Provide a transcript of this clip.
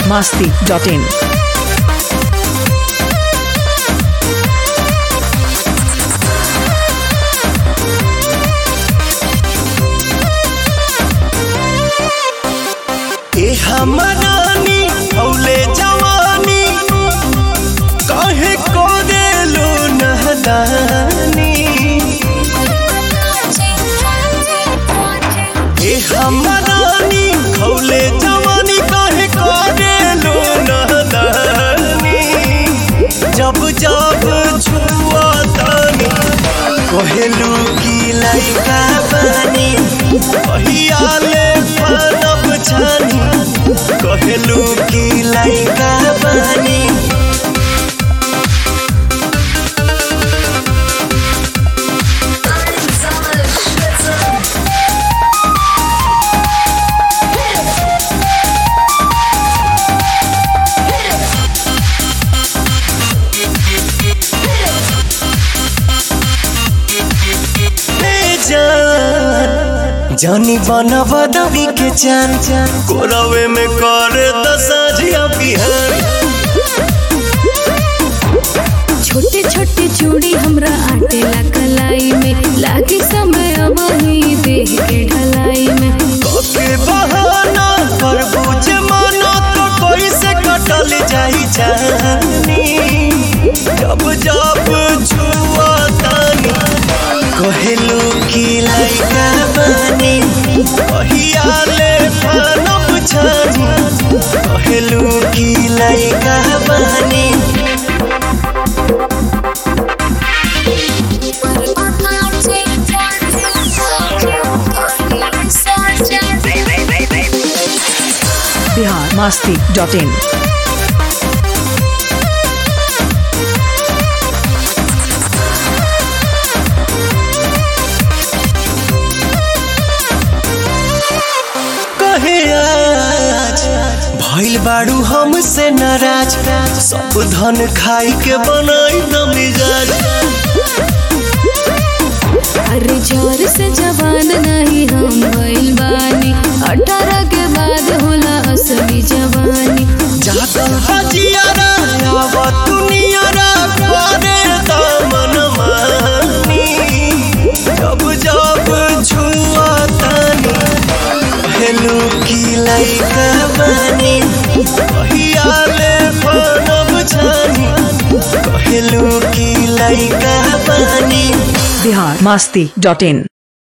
masti.in. ए हमरानी औले जवानी काहे को देलो नहदानी ए हमरानी खौले जवानी काहे को देलो नहदानी जब जब छुआ तानी कहेलू की लइका बानी कहियाले फनब छानी कहेलू की लइका बानी ए जान जानी बना बदवी के चान चान कोरवे में कर दसाजिया बिहान छोटे छोटे चूड़ी हमरा आटेला कलाई में लागे समय अब ही देह के ढलाई में के बहाना पर बुझ माना तो कोई से कटल जाई जानी जब जब छुआ तानी कहेलू की लइका बानी कहियाले फनब छानी कहेलू की लइका बानी Bihar masti.in. कहे आज भइल बाड़ू हमसे नाराज सब धन खाई के बनाई न मिजाज अरे जोर से जवान नहीं हम भइल बानी अठारह के बाद होला असली जवानी जागल हजियारा आव दुनियारा करे दामन मानी जब जब छुआ तानी हेलू की लइका बानी कहियाले फनब छानी कहेलू की लइका बानी Bihar masti.in.